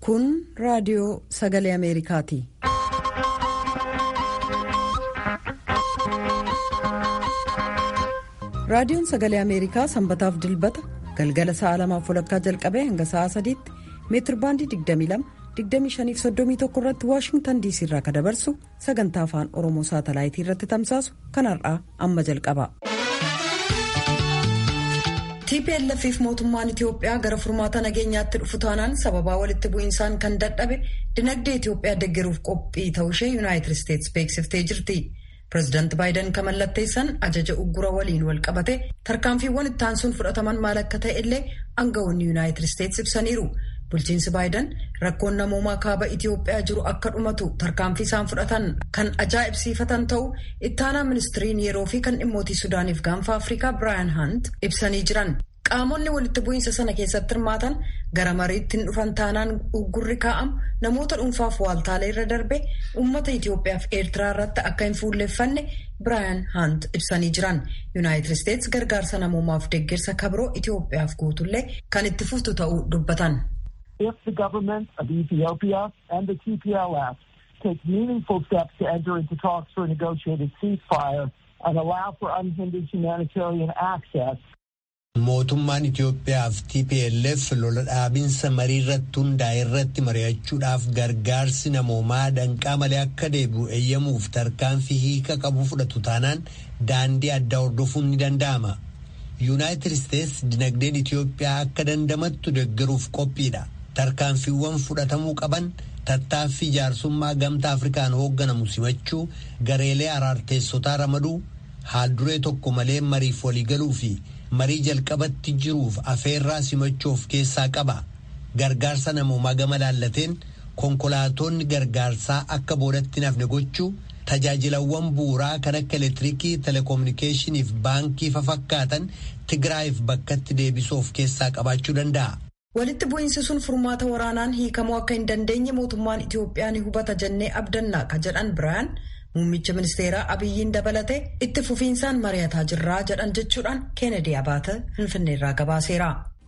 Kun raadiyoo sagalee Ameerikaati. Raadiyoon sagalee Ameerikaa sanbataaf dilbata galgala sa'a lamaaf walakkaa jalqabee hanga sa'a sadiitti meetir baandii 22 25 irratti waashingtan diisii irraa kan dabarsu sagantaa afaan oromoo saatalaayitii irratti tamsaasu kan har'aa amma jalqaba. TPLF fi mootummaan Itiyoophiyaa gara furmaata nageenyaatti dhufu taanaan sababaa walitti bu'iinsaan kan dadhabe dinagdee Itiyoophiyaa deeggaruuf qophii ta'ushee yuunaayitid isteetsi beeksiftee jirti. Pireezidaanti Baayiden kan mallatteessan ajaja uggura waliin wal qabate tarkaanfiiwwan itti aansuun fudhataman maal akka ta'e illee aangawoonni yuunaayitid isteetsi ibsaniiru. Bulchiinsi Baayiden rakkoon namoomaa kaaba Itiyoophiyaa jiru akka dhumatu tarkaanfii isaan fudhatan kan ajaa'ibsiifatan ta'u ittaanaa ministiriin yeroo fi kan dhimmootii Sudaaniif gaanfa Afrikaa Biraayan Hunt ibsanii jiran. Qaamonni walitti bu'iinsa sana keessatti hirmaatan gara mariitti hin dhufan taanaan uggurri kaa'amu namoota dhuunfaaf waaltaalee irra darbe uummata Itiyoophiyaa fi Eertiraa irratti akka hin fuulleeffanne Biraayan Hunt ibsanii jiran. Yuunaayitid Isteetsi gargaarsa namoomaaf deeggarsa kabiroo Itiyoophiyaaf guutullee kan itti fuftu ta'uu dubbatan. if the government of Ethiopia and the TPLF take meaningful steps to enter into talks for a negotiated ceasefire and allow for unhindered humanitarian access. Mootummaan Itoophiyaa fi TPLF lola dhaabinsa marii irratti hundaa'e irratti mari'achuudhaaf gargaarsi namoomaa danqaa malee akka deebi'u eeyyamuuf tarkaanfii hiika qabu fudhatu taanaan daandii addaa hordofuun ni danda'ama. Yuunaayitid Isteetsi dinagdeen Itoophiyaa akka dandamattu deeggaruuf qophiidha. tarkaanfiiwwan fudhatamuu qaban tattaaffii jaarsummaa gamtaa afrikaan hoogganamu simachuu gareelee araarteessotaa ramaduu haalduree tokko malee mariif waliigaluu fi marii jalqabatti jiruuf afeerraa simachuu of keessaa qaba gargaarsa namoomaa gama laallateen konkolaatonni gargaarsaa akka boodatti nafne gochuu tajaajilawwan bu'uuraa kan akka elektiriikii telekominikeeshinii fi baankii fafakkaatan tigraayiif bakkatti deebisuu of keessaa qabaachuu danda'a. Walitti bu'iinsi sun furmaata waraanaan hiikamuu akka hin dandeenye mootummaan Itiyoophiyaa ni hubata jennee abdannaa ka jedhan biraan muummicha ministeeraa Abiyyiin dabalatee itti fufiinsaan mari'ataa jirraa jedhan jechuudhaan Keenedii Abaata Finfinneerraa gabaaseera.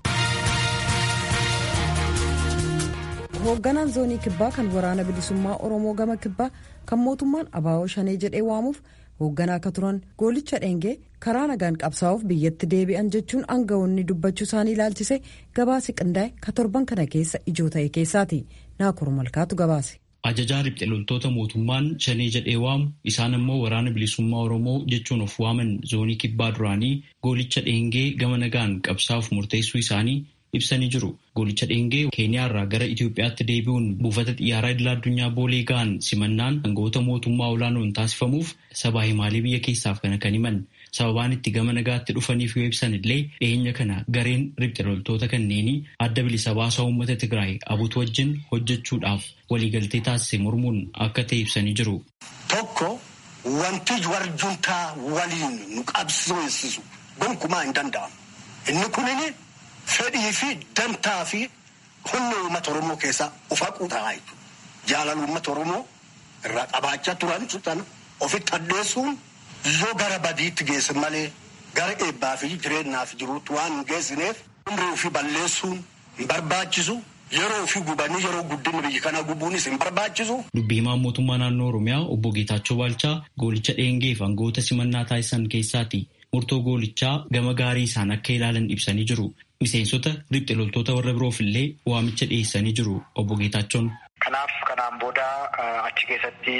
Hoogganaan zoonii kibbaa kan waraana bilisummaa Oromoo gama kibbaa kan mootummaan Abaawoo Shanee jedhee waamuuf hoogganaa akka turan goolicha dheengee karaa nagaan qabsaa'uuf biyyatti deebi'an jechuun aangawoonni dubbachuu isaanii ilaalchise gabaasi qindaa'e ka torban kana keessa ijoo ta'e keessaati naakur malkaatu gabaase. Ajajaa riphxe loltoota mootummaan shanee jedhee waamu isaan immoo waraana bilisummaa Oromoo jechuun of waaman zoonii kibbaa duraanii goolicha dheengee gama nagaan qabsaa'uuf murteessuu isaanii ibsanii jiru. Goolicha dheengee keeniyaarraa gara Itoophiyaatti deebi'uun buufata xiyyaaraa idil addunyaa boolee ga'an simannaan aangawoota mootummaa olaanoon taasifamuuf sabaa himaalee biyya keessaaf kana kan himan. sababaan itti gama nagaatti dhufaniif yoo ibsan illee dhiyeenya kana gareen riphxe loltoota kanneenii adda bilisa baasaa uummata Tigraay abuutu wajjin hojjechuudhaaf waliigaltee taasise mormuun akka ta'e ibsanii jiru. Tokko wanti warjuntaa waliin nu qabsiisu gonkumaa hin danda'amu. Inni kunini fedhii fi dantaa fi humna uummata Oromoo keessaa ufaquu ta'a jechuudha. Jaalala uummata Oromoo irraa qabaachaa turan sana ofitti addeessuun yoo gara badiitti geesse malee gara eebbaa fi jireenyaaf jiruutti waan hin geessineef umrii ofii balleessuun hin barbaachisu yeroo ofii gubanii yeroo guddinni biyya kana gubuunis hin barbaachisu. Dubbii himaan mootummaa naannoo Oromiyaa obbo Geetaachoo Baalchaa goolicha dheengeef aangawoota simannaa taasisan keessaati. Murtoo goolichaa gama gaarii isaan akka ilaalan ibsanii jiru. Miseensota riphxe loltoota warra biroof illee waamicha dhiyeessanii jiru obbo Geetaachoon. Kanaaf kanaan booda achi keessatti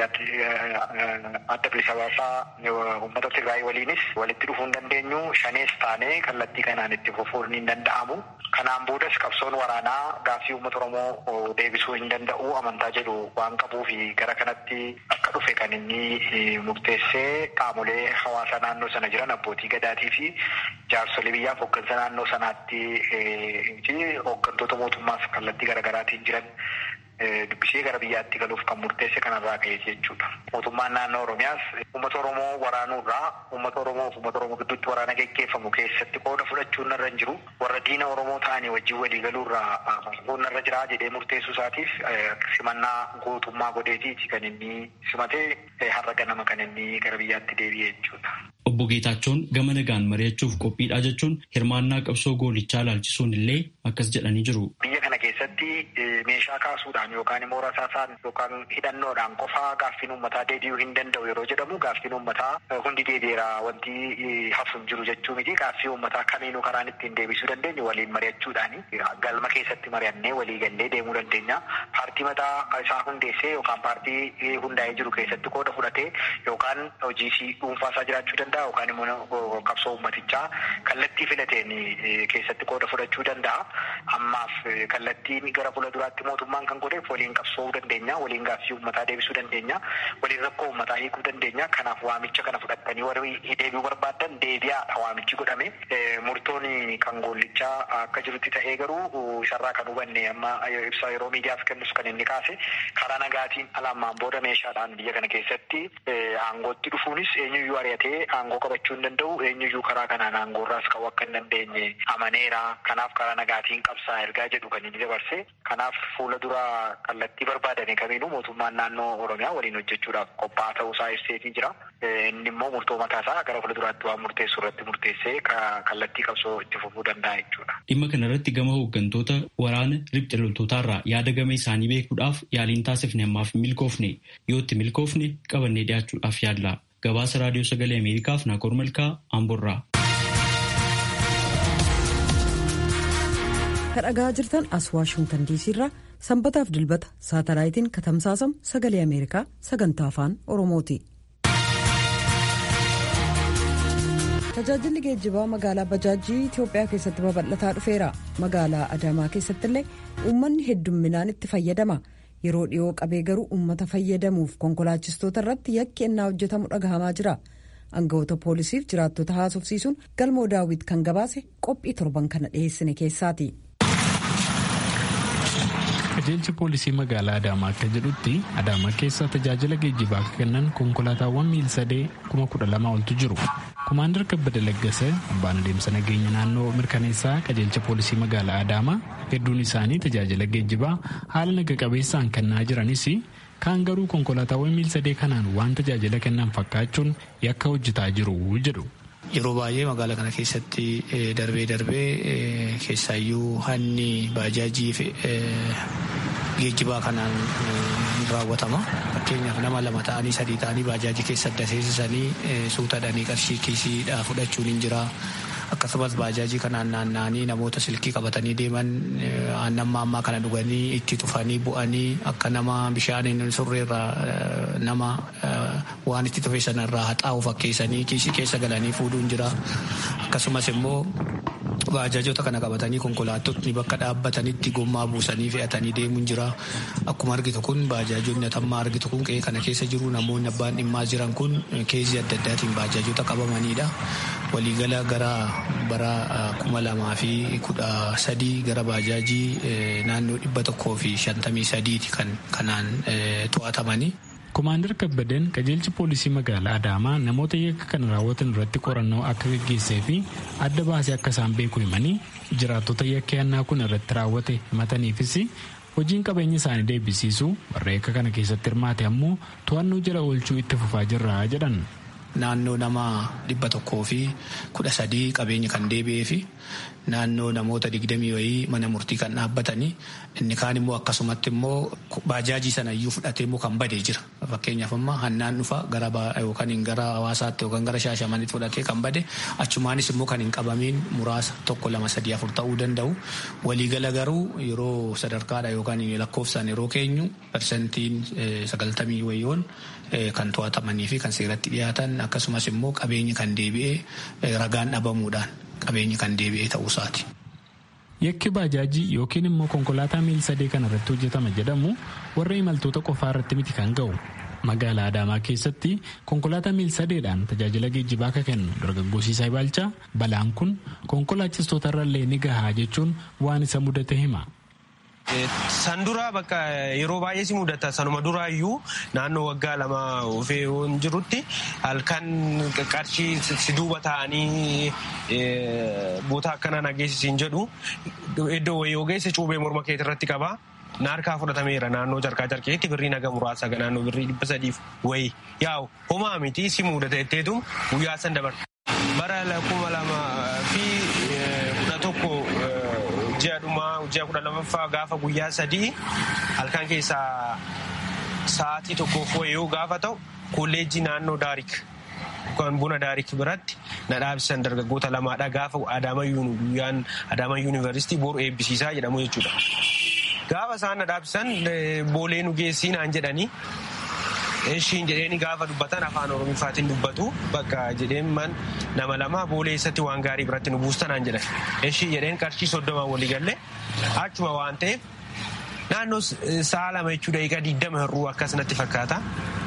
adda bilisa baasaa uummata Tigraay waliinis walitti dhufuu hin dandeenyu shanees taanee kallattii kanaan itti fufuun hin danda'amu. Kanaan boodas qabsoon waraanaa gaaffii uummata Oromoo deebisuu hin danda'u amantaa jedhu waan qabuuf gara kanatti akka dhufe kan inni murteessee qaamolee hawaasa naannoo sana jiran abbootii gadaatii fi jaarsolii biyyaaf hooggansa naannoo sanaatti hooggantoota mootummaaf kallattii garaagaraatiin jiran dubbisee gara biyyaatti galuuf kan murteesse kanarraa ka'e jechuudha. Mootummaan naannoo Oromiyaas uummata Oromoo waraanurraa uummata Oromoo fi uummata Oromoo gidduutti waraana geggeeffamu keessatti qooda fudhachuun narra hin jiru. Warra diina Oromoo ta'anii wajjin walii galuurraa narra jira jedhee murteessuu isaatiif simannaa guutummaa godheetiiti kan inni simatee har'a ganama kan inni gara biyyaatti deebi'e jechuudha. Obbo Geetaachoon gama nagaan mari'achuuf qophiidha jechuun hirmaannaa qabsoo goolichaa ilaalchisuun illee akkas jedhanii jiru. Biyya kana keessatti kallattii meeshaa kaasuudhaan yookaan immoo rasaasaan yookaan hidhannoodhaan qofaa gaaffiin uummataa deebi'uu hin danda'u yeroo jedhamu gaaffiin uummataa hundi deebi'eera wanti hafu hin jiru jechuu miti gaaffii uummataa kamiinuu karaan ittiin deebisuu dandeenyu waliin mari'achuudhaan galma keessatti mari'annee walii gallee deemuu dandeenya. Paartii mataa isaa hundeessee yookaan paartii hundaa'ee jiru keessatti qooda fudhatee yookaan hojii dhuunfaa isaa jiraachuu danda'a yookaan immoo qabsoo uummatichaa kallattii filateen keessatti qooda fudhachuu danda'a. Ammaaf kallattiin gara fuula duraatti mootummaan kan godheef waliin qabsoo dandeenya, waliin gaaffii uummataa deebisuu dandeenya, waliin rakkoo uummataa hiikuu dandeenya. Kanaaf waamicha kana fudhatanii warri deebi'uu barbaadan deebi'aadha waamichi godhame. Murtoon kan goollichaa akka jirutti ta'ee garuu isarraa kan hubanne amma ibsa yeroo miidiyaaf kennus kan inni kaase karaa nagaatiin alammaan booda meeshaadhaan biyya kana keessatti aangootti dhufuunis eenyuyyuu ari'atee aangoo qabachuu hin danda'u eenyuyyuu karaa kanaan aangoorraas qabu akka hin dandeenye amaneera. Kanaaf karaa nagaatiin qabsaa ergaa jedhu kan inni dabarse. Kanaaf fuula dura kallattii barbaadame kamiinuu mootummaan naannoo Oromiyaa waliin hojjechuudhaaf qophaa'aa ta'uu isaa ibseetii jira. Inni immoo murtoo mataa isaa gara fuula duraatti waan murteessu irratti murteessee kallattii qabsoo itti fufuu danda'a jechuudha. Dhimma kanarratti gama hooggantoota waraana riphxe loltootaarraa yaada gama isaanii beekuudhaaf yaaliin taasifne ammaaf milkoofne yoo itti milkoofne qabannee dhiyaachuudhaaf yaalla. Gabaasa raadiyoo sagalee Ameerikaaf Naakoor Malkaa Amborraa. kadhagaa jirtan as waashingtan diisii irraa sanbataaf dilbata saatalaayitiin katamsaasamu sagalee ameerikaa sagantaa afaan oromooti. tajaajilli geejjibaa magaalaa bajaajii itiyoophiyaa keessatti babal'ataa dhufeera magaalaa adaamaa keessatti illee uummanni heddumminaan itti fayyadama yeroo dhiyoo qabee garuu uummata fayyadamuuf konkolaachistoota irratti yakki ennaa hojjetamu dhagahamaa jira. Aangawoota poolisiif jiraattota haasofsiisuun galmoo daawwit kan gabaase qophii torban kana dhiyeessine keessaati. qajeelchi poolisii magaalaa adaamaa akka jedhutti adaamaa keessa tajaajila geejjibaa akka kennan konkolaataawwan miil sadee kuma kudha lama oltu jiru kumaandar kabbada laggasa abbaan adeemsa nageenya naannoo mirkaneessaa qajeelcha poolisii magaalaa adaamaa hedduun isaanii tajaajila geejjibaa haala naga qabeessaan kennaa jiranis kaan garuu konkolaataawwan miil sadee kanaan waan tajaajila kennan fakkaachuun yakka hojjetaa jiru jedhu. Yeroo baay'ee magaalaa kana keessatti darbee darbee keessaayyuu hanni baajaajii fi geejjibaa kanaan raawwatama. Fakkeenyaaf nama lama ta'anii sadii ta'anii baajaajii keessa adda seensisanii suutadhanii qarshii kiisiidhaa fudhachuun hin jira. Akkasumas baajaajii kanaan naanna'anii namoota silkii qabatanii deeman aannan maammaa kana dhuganii itti tufanii bu'anii akka nama bishaan surreerraa nama waan itti tufe sanarraa haxaa'u fakkeessanii kiisii keessa galanii fuudhuun jira. Akkasumas immoo baajaajota kana qabatanii konkolaattotni bakka dhaabbatanitti gommaa buusanii fe'atanii deemuun jira. Akkuma argitu kun baajaajonni atammaa argitu kun qe'ee kana keessa jiru namoonni abbaan dhimmaa jiran kun keezii adda addaatiin baajaajota qabamanidha. Waliigala gara bara kuma lamaa fi kudha sadii gara baajaajii naannoo dhibba tokkoo fi shantamii sadiiti kan kanaan to'atamanii. Komaandar Kabbadeen qajeelchi poolisii magaalaa Adaamaa namoota yakka kana raawwatan irratti qorannoo akka gaggeessee fi adda baasee akka isaan beeku himanii jiraattota yakka yannaa kun irratti raawwate himataniifis hojiin qabeenya isaanii deebisiisu warra yakka kana keessatti hirmaate ammoo to'annoo jala oolchuu itti fufaa jirra jedhan. Naannoo nama dhibba tokkoo fi kudha sadii qabeenya kan deebi'ee fi naannoo namoota digdamii wayii mana murtii kan dhaabbatanii inni kaan immoo akkasumatti immoo baajaajii sana iyyuu fudhatee immoo kan badee jira. Fakkeenyaaf amma hannaan dhufa gara yookaan gara hawaasaatti yookaan gara shaashamanitti fudhatee kan bade achumaanis immoo kan hin qabamiin muraasa tokko lama sadii afur ta'uu danda'u. Waliigala garuu yeroo sadarkaadha yookaan lakkoofsaan yeroo keenyu parsantiin sagaltamii wayiyoon kan to'atamanii fi kan seeratti dhiyaatan akkasumas immoo qabeenyi kan deebi'ee ragaan dhabamuudhaan qabeenyi kan deebi'ee ta'uusaati. Yakki baajaajii yookiin immoo konkolaataa miil sadee kana irratti hojjetama jedhamu warra imaltoota qofaa irratti miti kan ga'u. Magaalaa Adaamaa keessatti konkolaataa miil sadeedhaan tajaajila geejjibaa akka kennu dargaggoosiisaa Ibaalchaa balaan kun konkolaachistoota irrallee ni gahaa jechuun waan isa mudate hima. San dura bakka yeroo baay'ee si mudata sanuma duraayyuu naannoo waggaa lama ofee yoon jirutti halkan qarshii si duuba ta'anii boota akkana nageessisiin jedhu iddoo wayii ogeessa cuubee morma keetii irratti qabaa. Naarkaa fudhatameera naannoo carqaa carqeetti birrii naga muraasa naannoo birrii dhibba sadiif wayii yaa'u homaa miti si mudata jetteetu guyyaa san dabarta. Bara kuma lama fi kudha tokko ji'a guyyaadhuma ji'a kudha lamaffaa gaafa guyyaa sadii halkan keessaa sa'aatii tokkoof wayii gaafa ta'u kolleejjii naannoo daarik kan buna daarik biratti na dhaabsisan dargaggoota lamaadha gaafa adaamayyuun guyyaan adaamayyuu yuunivarsiitii boru eebbisiisaa jedhamu jechuudha. Gaafa isaan na dhaabsisan boolee nu geessii naan jedhanii ishiin jedheeni gaafa dubbatan afaan oromifaatiin dubbatu bakka jedheen man nama lama boolee eessatti waan gaarii biratti nu buustan naan jedhan ishii jedheen qarshii soddomaan walii galle achuma waan ta'eef naannoo sa'a lama jechuu daqiiqaa digdama hir'uu akkasumatti fakkaata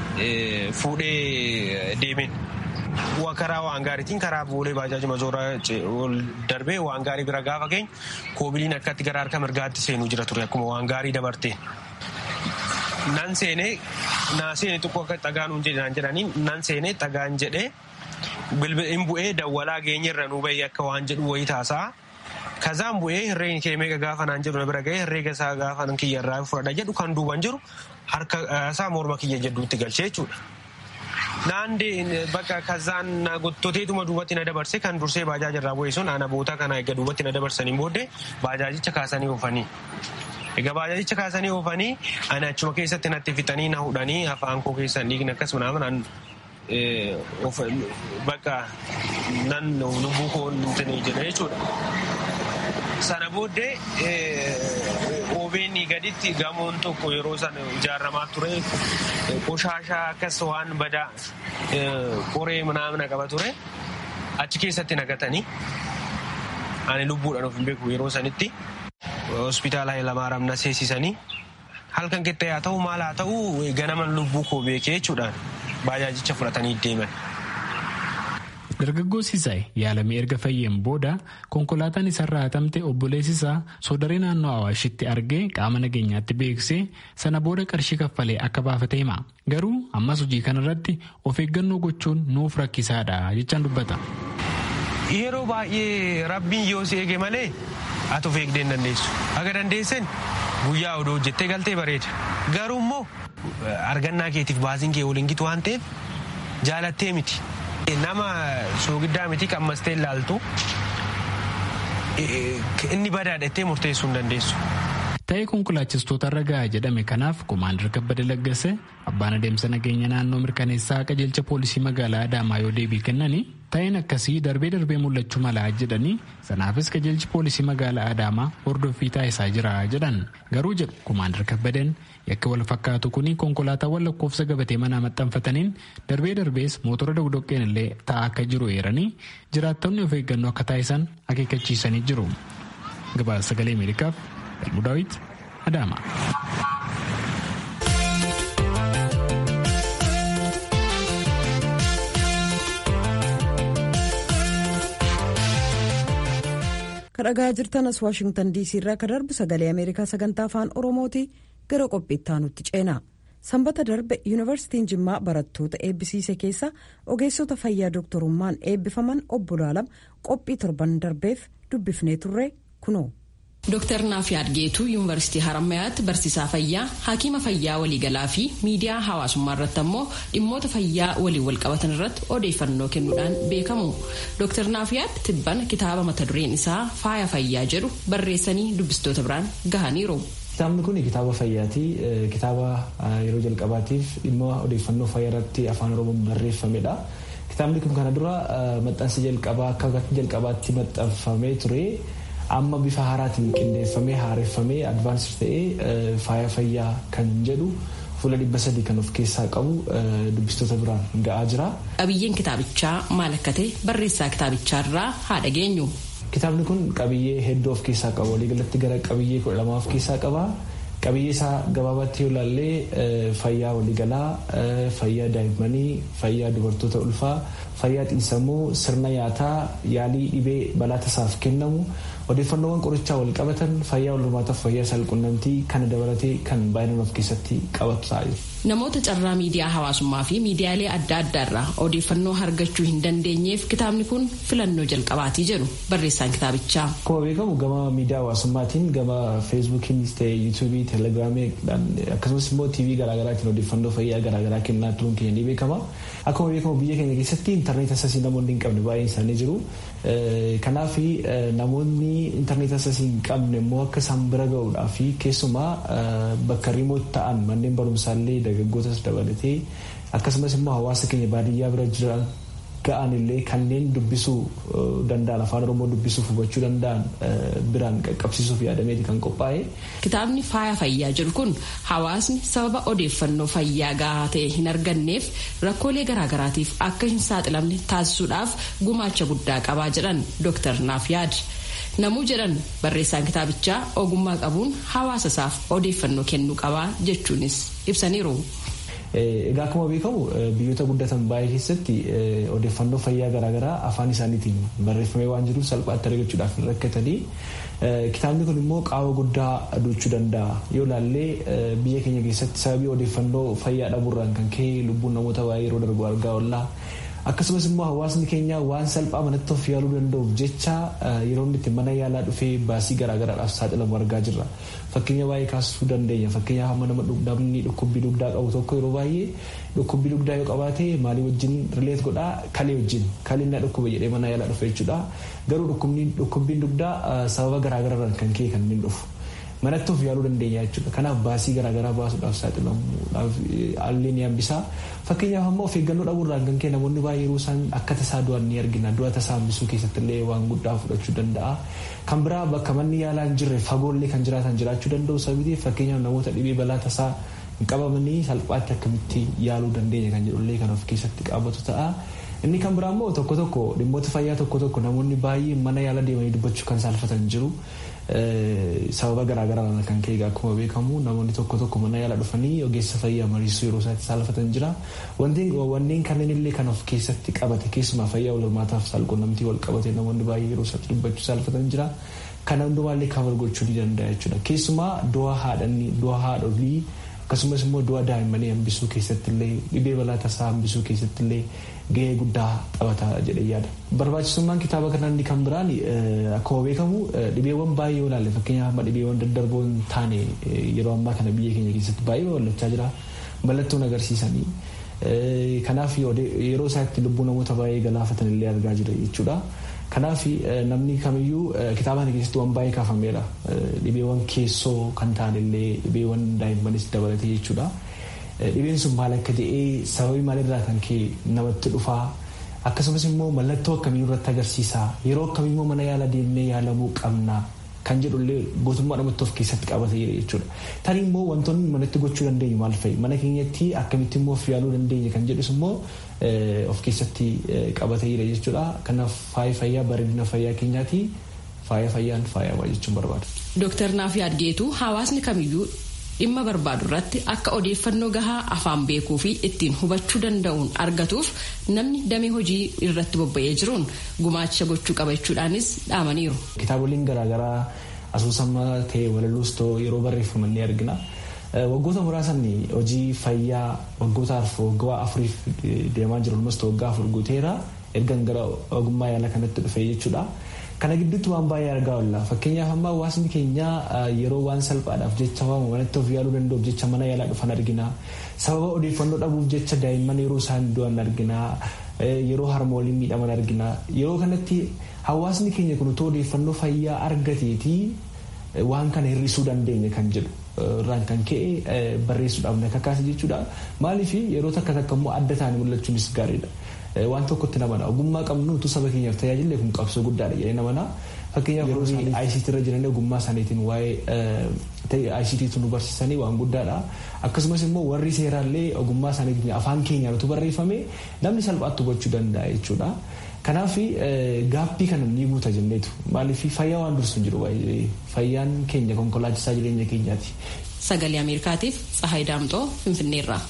fuudhee deemeen. karaa waan gaariitiin karaa boolee baajaaji mazoora darbee waan gaarii bira gaafa geenyu koobiliin akkatti gara harka mirgaatti seenuu jira ture akkuma waan gaarii dabarteen. Nan seenee naa seenee xiqqoo akka xagaan jedhanii nan seenee xagaan jedhee bilbilaan bu'ee dawwalaa geenyerra nuu bahee akka waan jedhu wayii taasa'a. Kazaan bu'ee herreen kee meeqa gaafa naan jedhu na bira ga'ee herreega isaa gaafa nan kiyyarraa fudhadha jedhu kan duuban jiru harka isaa morma kiyya jedhuutti galchee jechuudha. Naandee bakka kazaan gottoteetuma duubatti na dabarse kan dursee baajaaji irraa bu'ee sun ana boota kana egaa duubatti na dabarsanii booddee baajaajicha kaasanii oofanii. Egaa baajaajicha kaasanii oofanii ani achuma keessatti natti fixanii na hudhanii afaan koo keessan dhiigni akkasuma naan bakka nan lubbuu koo jedha jechuudha. Sana booddee OBN gaditti gamoon tokko yeroo sana ijaaramaa ture qoshaashaa akkas waan badaa qoree manaamna qaba ture achi keessatti nagatanii ani lubbuudhaan of hin beeku yeroo sanitti hospitaala Hayilamaaraam na seensisanii halkan qixxee haa ta'u maal haa ta'u ganaman lubbuu koo beekee jechuudhaan baajaajicha fudhatanii deeman. Dargaggoo Sisaay yaalamee erga fayyeen booda konkolaataan isarraa hatamte obboleessi isaa soodaree naannoo Awaashitti argee qaama nageenyaatti beeksisee sana booda qarshii kaffalee akka baafate hima. Garuu ammas hojii kanarratti of eeggannoo gochuun nuuf rakkisaadha jechaan dubbata. Yeroo baay'ee rabbiin yoo si eege malee ati of eegdee hin dandeessu. Aga dandeessen guyyaa odoo hojjettee galtee bareeda. Garuu immoo argannaa keetiif baasiin kee waliin gitu waan ta'eef jaalattee miti. Nama soogiddaa miti qammastee ilaaltu inni badaadhattee murteessuu hin dandeessu. Ta'ee konkolaachistoota irra gahaa jedhame kanaaf Komaander Kabbada Laggase abbaan adeemsa nageenya naannoo mirkaneessaa qajeelcha poolisii magaalaa Adaamaa yoo deebii kennanii ta'een akkasii darbee darbee mul'achuu malaa jedhanii sanaafis qajeelchi poolisii magaalaa Adaamaa hordoffii taasisaa jira jedhan garuu jedhu Komaander Kabbadeen yakka wal fakkaatu kuni konkolaataawwan lakkoofsa gabatee manaa maxxanfataniin darbee darbees mootora dogdoqqeen illee taa'aa akka jiru eeranii jiraattonni of eeggannoo akka taasisan akeekkachiisanii jiru. Gabaasa sagalee Ameerikaaf Elmu Daawit Adaama. kadhagaa jirtanas waashingtan diisii irraa ka darbu sagalee ameerikaa sagantaa afaan oromooti gara qophiitti aanutti ceena sanbata darbe yuunivarsiitiin jimmaa barattoota eebbisiise keessa ogeessota fayyaa dooktorummaan eebbifaman obbo Laalam qophii torban darbeef dubbifnee turre kunoo. Dooktar Naafiyaad Geetuu Yuunivarsiitii Harammayaatti barsiisaa fayyaa, hakiima fayyaa waliigalaa fi miidiyaa hawaasummaa irratti ammoo dhimmoota fayyaa waliin walqabatan irratti odeeffannoo kennuudhaan beekamu. Dooktar Naafiyaad Tibbana kitaaba mata dureen isaa faaya fayyaa jedhu barreessanii dubbistoota biraan gahaniiru. Kitaabni kun kitaaba fayyaati. Kitaaba yeroo jalqabaatiif dhimma odeeffannoo fayyaa irratti afaan oromoon barreeffamedha. Kitaabni kun kana dura maxxansa jalqabaa akka jalqabaatti maxxanfamee ture. amma bifa haaraatiin qindeeffamee haareffamee advaansir ta'ee faaya fayyaa kan jedhu fuula dhibba sadii kan of keessaa qabu dubbistoota biraan ga'aa jira. Qabiyyeen kitaabichaa maal akka ta'e barreessaa kitaabichaa irraa haa dhageenyu. Kitaabni kun qabiyyee hedduu of keessaa qaba. Waliigalatti gara qabiyyee kudha lama of keessaa qaba. Qabiyyee isaa gabaabatti yoo ilaallee fayyaa waliigalaa, fayyaa daa'immanii, fayyaa dubartoota ulfaa, fayyaa xiinsammuu, sirna nyaataa, yaalii dhibee balaa tasaaf kennamu, odeeffannoowwan qorichaa wal qabatan fayyaa wal hormaataaf fayyaa saalqunnamtii kana dabalatee kan baay'inaan of keessatti qabatu ta'a. namoota carraa miidiyaa hawaasummaa fi miidiyaalee adda addaarraa odeeffannoo argachuu hin dandeenyeef kitaabni kun filannoo jalqabaatii jedhu barreessaan kitaabichaa. Akkuma beekamu gama miidiyaa hawaasummaatiin gama feesbuukiinis ta'e yuutuubii teelegiraamii akkasumas immoo tiivii garaagaraatiin odeeffannoo fayyaa garaagaraa kennaa turuun keenya ni beekama. Akkuma beekamu biyya keenya keessatti intarneet asasii namoonni hin qabne baay'een isaanii jiru. Kanaaf namoonni intarneet asasii hin qabne immoo akka isaan bira ga'uudhaa fi keessumaa bakka riimoot ta'an manneen barumsaallee dargaggootas dabalatee akkasumas immoo hawaasa keenya baadiyyaa bira jiran ga'an illee kanneen dubbisuu danda'an afaan oromoo dubbisuuf hubachuu danda'an biraan qaqqabsiisuuf yaadameeti kan qophaa'e. Kitaabni faaya fayyaa jedhu kun hawaasni sababa odeeffannoo fayyaa gahaa ta'e hin arganneef rakkoolee garaagaraatiif akka hin saaxilamne taasisuudhaaf gumaacha guddaa qabaa jedhan Dr. Naafyaad. Namuu jedhan barreessaan kitaabichaa ogummaa qabuun hawaasa isaaf odeeffannoo kennuu qabaa jechuunis ibsaniiru. Egaa akkuma beekamu biyyoota guddatan baay'ee keessatti odeeffannoo fayyaa garaagaraa afaan isaaniitiin barreeffamee waan jiruuf salphaatti argachuudhaaf hin rakkatanii kitaabni kun immoo qaama guddaa duuchuu danda'a yoo ilaallee biyya keenya keessatti sababii odeeffannoo fayyaa dhabuurraan kan ka'e lubbuun namoota baay'ee yeroo darbu argaa oolla. akkasumas immoo hawaasni keenya waan salphaa manatti of yaaluu danda'uuf jecha yeroo inni itti mana yaalaa dhufee baasii garaagaraadhaaf saaxilamu argaa jirra. Fakkeenya baay'ee kaasuu dandeenya. Fakkeenyaaf hamma nama namni dhukkubbii dugdaa qabu tokko yeroo baay'ee dhukkubbii dugdaa yoo qabaate maalii wajjin rileet godhaa kalee wajjin kaleen na dhukkube jedhee mana yaalaa dhufe jechuudha. Garuu dhukkubbiin dugdaa sababa garaagaraadhaan kan ka'e kan inni dhufu. manatti of yaaluu dandeenya jechuudha. Kanaaf baasii garaagaraa baasuudhaaf saaxilamuudhaaf haalli ni hambisaa. Fakkeenyaaf ammoo of eeggannoo dhabuurraan kan ka'e namoonni baay'ee yeroo isaan akka tasaa du'an ni argina. Du'a tasaa hambisuu keessatti illee waan guddaa fudhachuu danda'a. Kan biraa bakka manni yaalaa hin jirre fagoollee kan jiraatan jiraachuu danda'u sababii fakkeenyaaf namoota dhibee balaa tasaa hin qabamanii salphaatti akkamitti yaaluu dandeenya kan jedhullee kan of keessatti qabatu ta'a. Inni kan biraa immoo tokko tokko dhimmoota fayyaa tokko tokko namoonni baay'ee mana yaala deemanii dubbachuu kan saalfatan jiru. sababa garaagaraan kan ka'e akkuma beekamu namoonni tokko tokko mana yaala dhufanii ogeessa fayyaa mariisuu yeroo isaatti saalfatan jira. Wanneen kanneen illee kan of keessatti qabate keessumaa fayyaa wal hormaataaf saalqunnamtii wal qabate namoonni baay'ee yeroo isaatti dubbachuu saalfatan jira. Kana hundumaallee kafar gochuu ni danda'a jechuudha. Keessumaa du'a haadhanii du'a haadholii akkasumas immoo du'a daa'immanii hambisuu keessatti illee dhibee balaa tasaa hambisuu keessatti illee gahee guddaa taphata jedhee yaada. Barbaachisummaan kitaaba kanaa inni kan biraan akkuma beekamu dhibeewwan baay'ee yoo ilaalle fakkeenyaaf amma dhibeewwan daddarboo hin taane yeroo ammaa kana biyya keenya keessatti baay'ee babal'achaa jira mallattoon agarsiisanii. Kanaaf yeroo isaatti lubbuu namoota baay'ee galaafatan illee argaa jira jechuudha. Kanaaf namni kamiyyuu kitaaba kana keessatti waan baay'ee kaafameera. Dhibeewwan keessoo kan ta'an illee dhibeewwan daa'immanis dabalatee jechuudha. Dhibeen sun maal akka ta'ee sababii maalirraa kan ka'e namatti dhufaa akkasumas immoo mallattoo akkamii irratti agarsiisaa yeroo akkamii immoo mana yaala deemnee yaalamuu qabna kan jedhullee gootummaa namatti of keessatti qabatee jira jechuudha. Tani immoo wantoonni manatti gochuu dandeenyu maal fa'i mana keenyatti akkamitti immoo of yaaluu dandeenya kan jedhus immoo of keessatti qabatee jira jechuudha. Kanaaf faaya fayyaa bareedina fayyaa keenyaati faaya fayyaan faayawaa jechuun barbaada. Dooktar Naafi Adgeetu hawaasni kamiyyuu dhimma barbaadu irratti akka odeeffannoo gahaa afaan beekuu fi ittiin hubachuu danda'uun argatuuf namni damee hojii irratti bobba'ee jiruun gumaacha gochuu qaba jechuudhaanis dhaamaniiru. Kitaaboleen garaagaraa asoosama ta'e walaloos ta'u yeroo barreeffaman ni argina. Waggoota muraasan hojii fayyaa waggoota waggaa afuriif deemaa jiru almost waggaa afur guuteera ergan gara ogummaa yaala kanatti dhufe jechuudha. Kana gidduutti waan baay'ee argaa oolla. Fakkeenyaaf amma hawaasni keenya yeroo waan salphaadhaaf jecha waamu manatti of yaaluu danda'uuf jecha mana yaalaa dhufan argina. Sababa odeeffannoo dhabuuf jecha daa'imman yeroo isaan du'an argina. Yeroo harmooliin miidhaman argina. Yeroo kanatti hawaasni keenya kun otoo odeeffannoo fayyaa argateetii waan kana hir'isuu dandeenya kan jedhu irraan kan ka'e barreessuudhaaf na kakaase jechuudha. Maaliif yeroo takka takka immoo adda ta'anii mul'achuunis gaariidha. waan tokkotti namana ogummaa qabnu utuu saba keenyaaf tajaajille kun qabsoo guddaadha jedhee namana fakkeenyaaf yeroo ICT irra jiran ogummaa isaaniitiin waa'ee ICT nu barsiisanii waan guddaadha akkasumas immoo warri seeraallee ogummaa isaaniitiin afaan keenyaan utuu barreeffame namni salphaatti hubachuu danda'a jechuudha. Kanaaf gaappii kana ni guuta jenneetu maaliif fayyaa waan dursu jiru fayyaan keenya konkolaachisaa jireenya keenyaati. Sagalee Ameerikaatiif Tsahaay Daamxoo Finfinneerraa.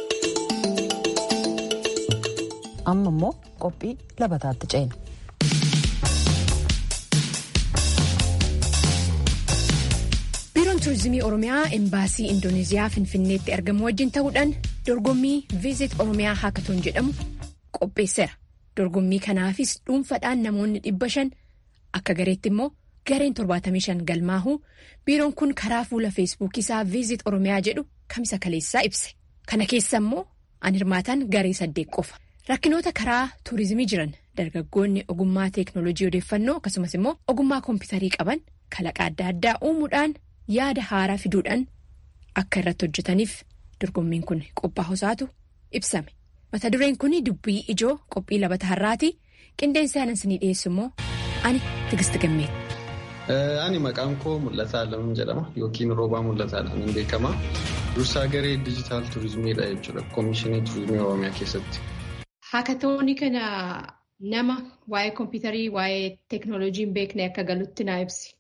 amma immoo qophii labataatti ceena. biiroon turizimii oromiyaa embaasii indoneeziyaa finfinneetti argamu wajjin ta'uudhaan dorgommii viizit oromiyaa haakatoon jedhamu qopheesseera dorgommii kanaafis dhuunfaadhaan namoonni dhibba shan akka gareetti immoo gareen 75 galmaahuu biiroon kun karaa fuula feesbuukii isaa viizit oromiyaa jedhu kamisa kaleessaa ibse kana keessa immoo an hirmaatan garee saddeet qofa rakkinoota karaa tuurizimii jiran dargaggoonni ogummaa teeknoolojii odeeffannoo akkasumas immoo ogummaa koompitarii qaban kalaqa adda addaa uumuudhaan yaada haaraa fiduudhaan akka irratti hojjetaniif dorgommiin kun qophaa'usaatu ibsame mata dureen kun dubbii ijoo qophii labata har'aati qindeessa aanansinii dhiyeessu immoo ani tigist gammeeti. Ani maqaan koo Mul'ataa Alamuun jedhama yookiin roobaa Mul'ataadhaan hin beekama. Dursaa garee dijitaal turizimiidha jechuudha koomishinii turizimii Oromiyaa keessatti. Haakatoonni kana nama waa'ee koompitarii waa'ee teeknooloojii hin beekne akka galutti naa ibsi.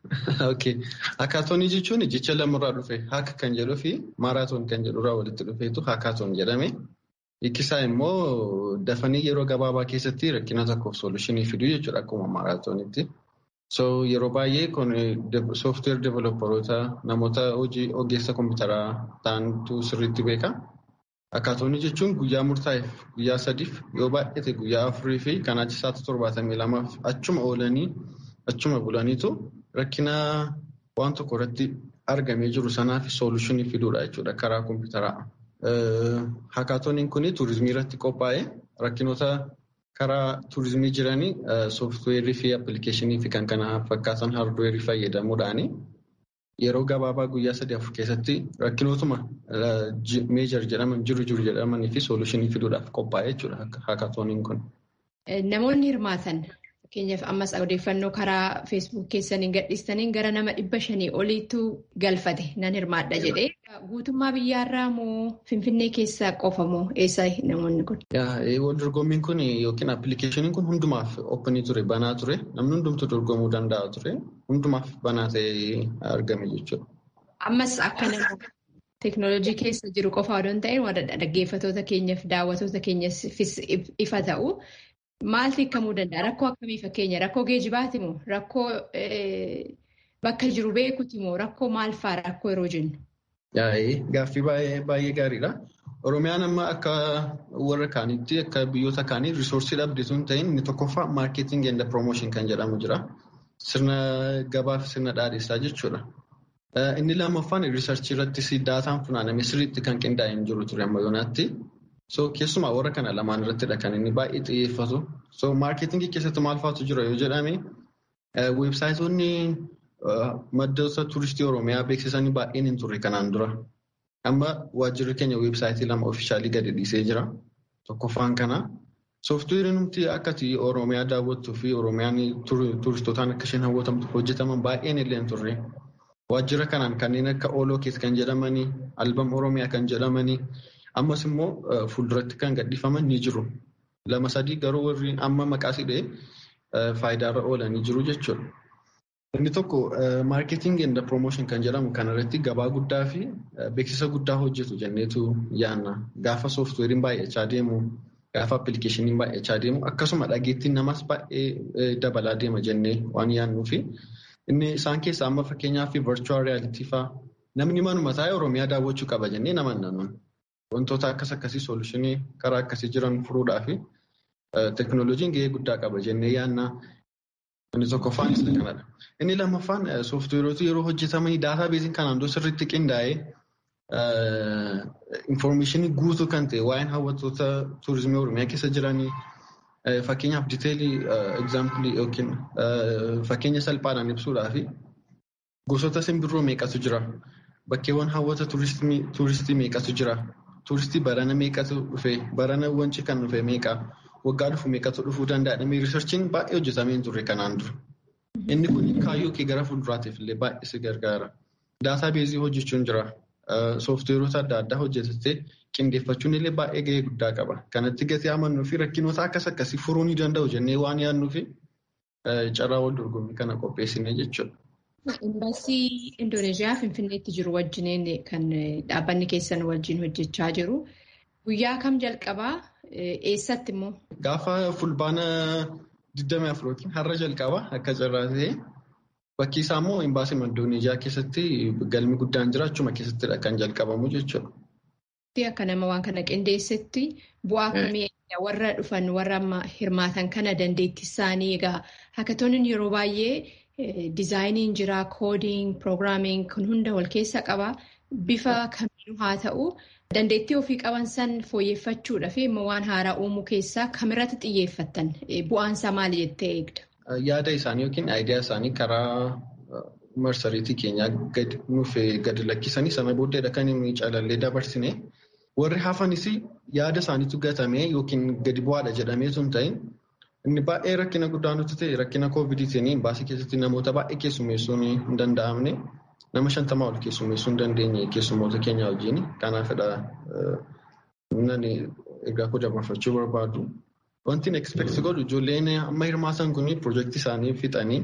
Haakaatoonii jechuun jecha lamarraa dhufe haaka kan jedhuu fi maaraatoon kan jedhurraa walitti dhufeetu haakaatoon jedhame. Hiikkisaa immoo dafanii yeroo gabaabaa keessatti rakkina tokkoof soolushinii fiduu jechuudha akkuma maaraatoonitti. So yeroo baay'ee kun sooftiweer developeroota namoota hojii ogeessa kompiitaraa ta'antu sirriitti beeka. Haakaatoonii jechuun guyyaa murtaa'eef guyyaa sadiif yoo baay'ate guyyaa afurii fi kan achi isaatti torbaatamii lamaaf achuma oolanii achuma bulaniitu rakkina waan tokko irratti argamee jiru sanaaf soolushinii fiduudha jechuudha karaa kompiitaraa. Haakaatooniin kun turizimii irratti qophaa'ee rakkinoota karaa turizimii jiranii sooftiweerii fi appilikeeshinii fi kan kana fakkaatan haardweerii fayyadamuudhaan yeroo gabaabaa guyyaa sadii afur keessatti rakkinootuma meejar jedhaman jiru jiru jedhamanii fi soolushinii fiduudhaaf qophaa'ee jechuudha haakaatooniin kun. Namoonni hirmaatan fakkeenyaaf ammas odeeffannoo karaa feesbuuk keessaniin gadhiistaniin gara nama dhibba shanii oliitu galfate nan hirmaadha jedhee guutummaa biyyaarraa moo finfinnee keessaa qofa moo eessa namoonni kun? Wal dorgommiin kun yookiin appilikeeshiniin kun hundumaaf oopinii ture banaa ture namni hundumtu dorgomuu danda'a ture hundumaaf banaa ta'ee argame jechuudha. Ammas akka nama teeknooloojii keessa jiru qofa odoo hin ta'in dhaggeeffatoota keenyaaf daawwatoota keenyaafis ifa ta'u. Maaltu hiikamuu danda'a? Rakkoo akkamii fakkeenya? Rakkoo geejibaati moo? Rakkoo bakka jiru beekuti moo? Rakkoo maal fa'aa rakkoo yeroo jennu? Gaaffii baay'ee gaariidha. Oromiyaan amma akka warra kaanitti akka biyyoota kaanii risoorsii dhabde sun ta'in inni tokkoffaa maarkeeting and promotion kan jedhamu jira. Sirna gabaa fi sirna dhaadheessaa jechuudha. Inni lammaffaan riisarchii irrattis daataan funaaname sirriitti kan qindaa'e hin jiru ture amma yoonaatti. So keessumaa warra kana lamaan irrattidha kan inni baay'ee xiyyeeffatu. So maarkeetingii keessatti maal faatu jira yoo jedhame weebsaayitoonni maddoota turistii Oromiyaa beeksisanii baay'een hin turre kanaan dura. Amma waajjirri keenya weebsaayitii lama ofiishaalii gadi dhiisee jira. Tokkoffaan kana. Sooftiweeriin nuti akkati Oromiyaa daawwattuu fi Oromiyaan turistootaan akka isheen hawwatamtu hojjetaman baay'een illee hin turre. Waajjira kanaan kanneen akka Oolookeet kan jedhamanii, Albam Oromiyaa kan jedhamanii, ammas immoo fuulduratti kan gadhiifaman ni jiru. Lama sadii garuu warri amma maqaa sidhee faayidaarra oolanii jiru jechuudha. Inni tokko maarkeeting and promotion kan jedhamu kanarratti gabaa guddaa fi beeksisa guddaa hojjetu jenneetu yaanna. Gaafa sooftiweeriin baay'achaa deemu, gaafa appilikeeshiniin baay'achaa deemu akkasuma dhageettiin namas baay'ee dabalaa deema jennee waan yaannuufi inni isaan keessaa amma fakkeenyaaf virtual reality fa'aa namni manuma taa'ee Oromiyaa daawwachuu qaba jennee nama nanuun. Wantoota akkas akkasii soolushinii karaa akkasii jiran furuudhaa fi teeknooloojiin gahee guddaa qaba jennee yaanna. Inni tokkoffaan isa kanadha. Inni lammaffaan sooftiweeroota yeroo hojjetamanii daataa beeziin kanaan dura sirriitti qindaa'ee infoormeeshinii guutuu kan ta'e waa'een hawwattoota tuurizimii Oromiyaa keessa jiranii fakkeenyaaf diteelii egzaampilii yookiin fakkeenya salphaadhaan ibsuudhaa fi gosoota simbirroo meeqatu jira? Bakkeewwan hawwata tuuristii meeqatu jira? Tuuristii barana meeqatu dhufe? Barana wanci kan dhufe meeqa? Waggaa dhufu meeqatu dhufuu danda'a? Dhamee riisarchiin baay'ee hojjetamee hin turre kanaan dura. Inni kun kaayyoo kee gara fuulduraatiif illee baay'ee si gargaara. Daataa beezii hojjechuun jira. Sooftiweerota adda addaa hojjetatee qindeeffachuun illee baay'ee gahee guddaa qaba. Kanatti gatii amannuu fi rakkinoota akkas akkasii furuu ni danda'u jennee waan yaadnuu fi carraa wal dorgommii kana qopheessine jechuudha. Imbaasii Indooneeziyaa Finfinneetti jiru wajjiniin kan dhaabbanni keessan wajjin hojjechaa jiru. Guyyaa kam jalqabaa? Eessatti immoo? Gaafa fulbaana 24 yookiin har'a jalqaba akka carraa ta'e Bakki isaa immoo imbaasii Indoneeziyaa keessatti galmi guddaan jira achuma keessattidha kan jalqabamu jechuudha. Akka nama waan kana qindeessetti bu'aa akkamii warra dhufan warra amma hirmaatan kana dandeettii isaanii egaa haakatooniin yeroo baay'ee diizaayiniin jira koodiing piroogiraamiing kun hunda wal keessa qaba bifa kamiinuu haa ta'u dandeettii ofii qaban san fooyyeffachuudhaaf immoo waan haaraa uumuu keessaa kamirratti xiyyeeffattan bu'aansaa maali jettee eegda? Yaada isaanii yookiin aayidiyaa isaanii karaa marsariitii keenyaa nuuf gadi lakkisanii sana booddeedha kan inni calallee dabarsine. Warri hafanis yaada isaaniitu gatamee yookiin gadi bu'aadha jedhamee sun ta'in inni baay'ee rakkina guddaa nuti ta'e rakkina koovidiitiin baasii keessatti namoota baay'ee keessummeessuun hin danda'amne nama shantamaa ol keessummeessuu hin dandeenye keessummoota keenya wajjin kanaafidha nani ergaa koo dabarfachuu barbaadu. Wanti expect godhu ijoolleen amma hirmaatan kun piroojeektii isaanii fixanii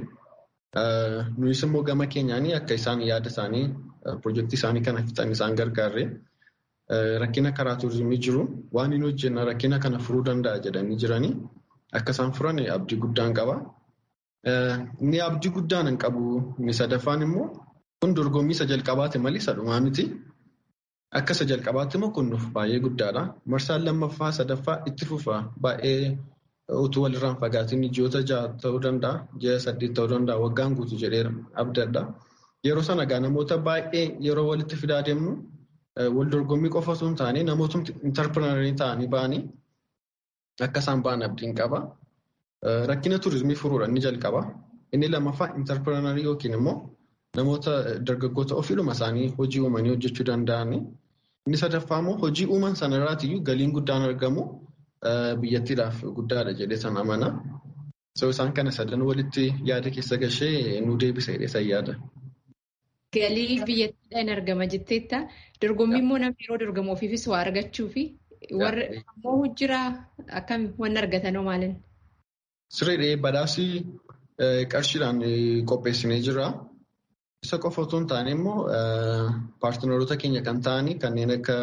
nuyis immoo gama keenyaan akka isaan yaada isaanii piroojeektii isaanii kana fixan isaan gargaarre. Rakkina karaa turizimii jiru waan hin hojjenna rakkina kana furuu danda'a jedhanii jiranii akka isaan furan abdii guddaan qaba. Inni abdii guddaan hin qabu inni sadaffaan immoo kun dorgommii isa jalqabaati malee isa dhumaa miti. Akka isa jalqabaatti immoo kun nuuf baay'ee guddaadha. Marsaan lammaffaa sadaffaa itti fufa baay'ee utuu walirraan fagaatiin ji'oota ja'a ta'uu danda'a ji'a saddeet ta'uu danda'a waggaan guutuu jedhee abdadha. Yeroo sana egaa namoota baay'ee yeroo walitti fidaa deemnu. Wal dorgommii qofa osoo hin taane namoota intarpirinarii ta'anii ba'anii akka isaan ba'an abdiin qaba. Rakkina turizimii furuudha inni jalqaba. Inni lammaffaa intarpirinarii yookiin immoo namoota dargaggoota ofiidhuma isaanii hojii uumanii hojjechuu danda'ani. Inni sadaffaa immoo hojii uuman sanarraatiyyuu galiin guddaan argamu biyyattiidhaaf guddaadha jedhee san amana. Isaan kana sadan walitti yaada keessa gashee nu deebisa jedhee yaada. Galii biyyattiidhaan argama jetteetta. Dorgommii immoo namni yeroo dorgamu ofiifis waa argachuu fi warra ammoo hojjiraa akkam wanni argatanoo maalin? Sirriidhee badhaasii qarshiidhaan qopheessinee jira. Isa qofa otoo hin taane immoo paartinaroota keenya kan ta'anii kanneen akka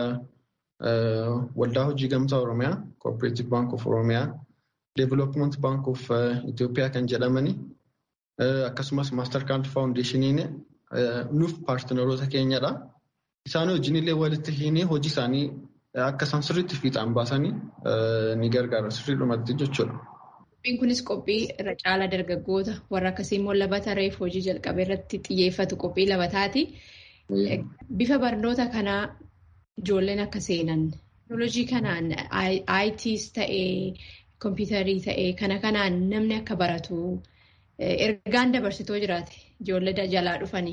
waldaa hojii gamtaa Oromiyaa, Cooperative Bank of Oromiyaa, Development Bank of Itoophiyaa kan jedhamani akkasumas Mastercard Foundationiin nuuf paartinaroota keenyadha. Isaan wajjin illee walitti hiinee hojii isaanii akka isaan sirriitti fiixaan baasanii ni gargaara sirriidhumatti jechuudha. Qophiin kunis qophii irra caalaa dargaggoota warra akkasii immoo labata reef hojii jalqabee irratti xiyyeeffatu qophii labataati. Bifa barnoota kanaa ijoolleen akka seenan teknoolojii kanaan ITs ta'ee kompiitarii ta'ee kana kanaan namni akka baratu ergaan dabarsitoo jiraate. Ijoollee jalaa dhufanii.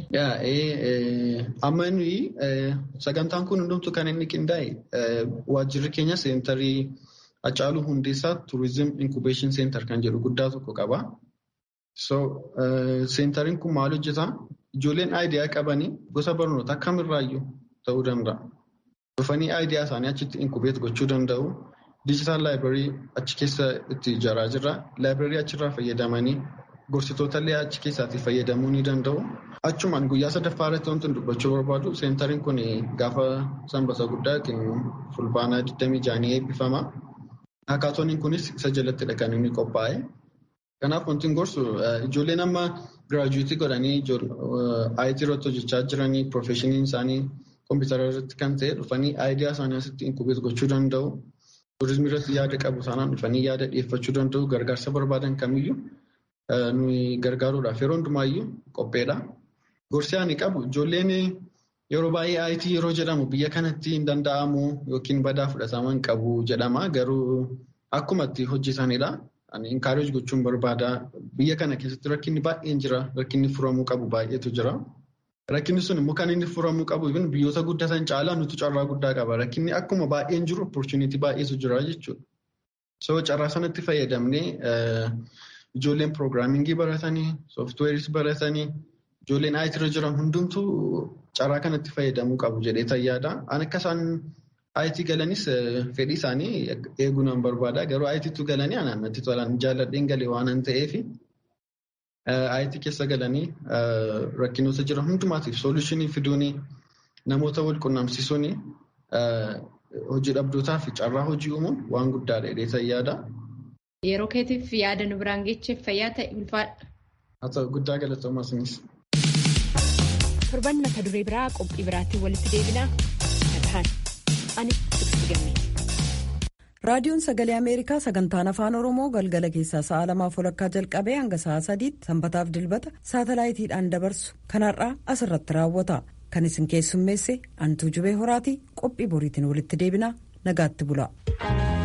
Amma nuyi sagantaan kun hundumtuu kan inni qindaa'e waajjirri keenya seentarii Hacaaluu Hundeessaa Turizim Inkubeeshin Seentar kan jedhu guddaa tokko qaba. So seentariin kun maal hojjetaa? Ijoolleen aayidiyaa qabanii gosa barnootaa kamirraayyuu ta'uu danda'a. Dhufanii aayidiyaa isaanii achitti inkubeet gochuu danda'u. Diijitaal laayibireerii achi keessa itti ijaaraa jirra. Laayibireerii achirraa fayyadamanii Gorsitoota illee achi keessaatii fayyadamuu ni danda'u. Achumaan guyyaa sadaffaa irratti wanti dubbachuu barbaadu seentariin kun gaafa sanbata guddaa yookiin fulbaanaa 26 eebbifama. Hakaatooniin kunis isa jalattidha kan inni qophaa'e. Kanaaf wanti gorsu ijoolleen amma giraajuweetii godhanii IT irratti hojjechaa jiranii piroofeeshiniin isaanii kompiitara irratti kan ta'e dhufanii aayidiyaa isaanii asitti inkubeet gochuu danda'u. Turizimii irratti yaada qabu taanaan dhufanii yaada dhiyeeffachuu danda'u gargaarsa barbaadan kamiyyuu. nuyi gargaaruudhaaf yeroo hundumaayyuu qopheedha. Gorsi ani qabu ijoolleen yeroo baay'ee IT yeroo jedhamu biyya kanatti hin danda'amu yookiin badaa fudhataman qabu jedhama. Garuu akkuma itti hojjetanidha. Ani inkaareej gochuun barbaada. Biyya kana keessatti rakkinni baay'een jira. Rakkinni furamuu qabu baay'eetu jira. Rakkinni sun immoo kan inni furamuu qabu biyyoota guddatan caalaa nuti carraa guddaa qaba. Rakkinni akkuma baay'een jiru opportunity baay'eetu jira jechuudha. So carraa sanatti fayyadamnee Ijoolleen piroogiraamingii baratanii, sooftiweeris baratanii, ijoolleen IT irra jiran hundumtuu carraa kanatti fayyadamuu qabu jedhee yaada. Ani akka isaan IT galanis fedhii isaanii eeguu nan barbaada. Garuu ITtu galanii anaan natti tolan jaalladheen galee waan an ta'eef IT keessa galanii rakkinoota jiran hundumaatiif soolushinii fiduun namoota wal qunnamsiisuun hojii dhabdootaa fi carraa hojii uumuun waan guddaadha jedhee yaada. Yeroo keetiif yaada nu biraan geecheef fayyaa ta'e ulfaadha. Haa ta'u guddaa galatoomaa isinis. Torban mata duree biraa qophii biraatti walitti deebinaa nagahaan ani Tiksii Gammee. raadiyoon sagalee ameerikaa sagantaan afaan oromoo galgala keessaa sa'a lamaaf walakkaa jalqabee hanga sa'a sadiitti sanbataaf dilbata saatalaayitiidhaan dabarsu kanarraa asirratti raawwata kan isin keessummeesse antuu jubee horaatii qophii boriitiin walitti deebinaa nagaatti bula.